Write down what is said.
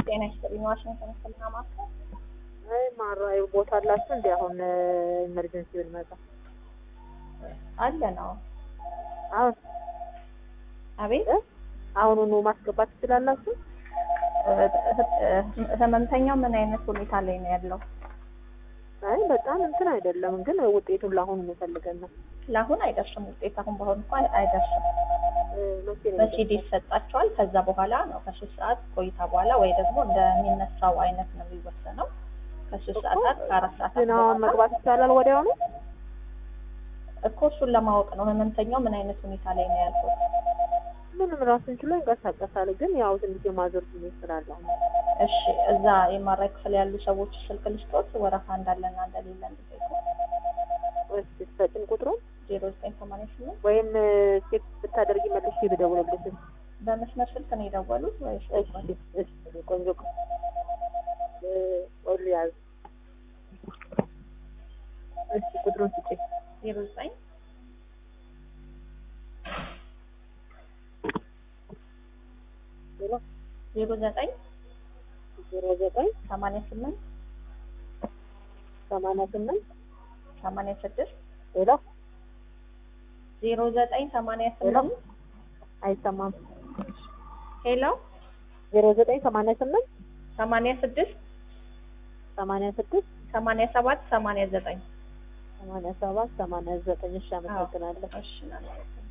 ጤና ይስጥልኝ። ዋሽንግተን ሕክምና ማዕከል አይ ማራዊ ቦታ አላችሁ እንዲ አሁን ኢመርጀንሲ ብንመጣ አለ ነው። አሁን አቤት እ አሁኑኑ ማስገባት ትችላላችሁ? ህመምተኛው ምን አይነት ሁኔታ ላይ ነው ያለው? አይ በጣም እንትን አይደለም፣ ግን ውጤቱን ለአሁኑ እንፈልገን ነው። ለአሁን አይደርስም ውጤት አሁን በአሁኑ እንኳን አይደርስም። እ መቼ ነው በሲዲ ይሰጣቸዋል። ከዛ በኋላ ነው ከሶስት ሰዓት ቆይታ በኋላ ወይ ደግሞ እንደሚነሳው አይነት ነው የሚወሰነው። ከሶስት ሰዓታት ከአራት ሰዓታት ግን አሁን በኋላ መግባት ይቻላል ወዲያውኑ? እኮ እሱን ለማወቅ ነው ህመምተኛው ምን አይነት ሁኔታ ላይ ነው ያለው። ምንም ራሱን ችሎ ይንቀሳቀሳል፣ ግን ያው ትንሽ የማዞር ስሜት ስላለ እሺ እዛ የማራይ ክፍል ያሉ ሰዎች ስልክ ልስጦት ወረፋ እንዳለና እንደሌለ እንዲጠይቁ ወይስ ትሰጭን ቁጥሩን ዜሮ ዘጠኝ ሰማንያ ስምንት ወይም ቼክ ብታደርጊ መልሼ ብደውልልሽ? በመስመር ስልክ ነው የደወሉት ወይስ እሺ እሺ ቆንጆ ቀን እ ቆይ ልያዝ። እሺ ቁጥሩን ስጪኝ። ዜሮ ዘጠኝ ዜሮ ዜሮ ዘጠኝ ዜሮ ዘጠኝ ሰማንያ ስምንት ሰማንያ ስምንት ሰማንያ ስድስት ሌላ ዜሮ ዘጠኝ ሰማንያ ሌላ ስምንት አይሰማም። ሄሎ ዜሮ ዘጠኝ ሰማንያ ስምንት ሰማንያ ስድስት ሰማንያ ስድስት ሰማንያ ሰባት ሰማንያ ዘጠኝ ሰማንያ ሰባት ሰማንያ ዘጠኝ እሺ አመሰግናለሁ። እሺ እናመሰግናለን።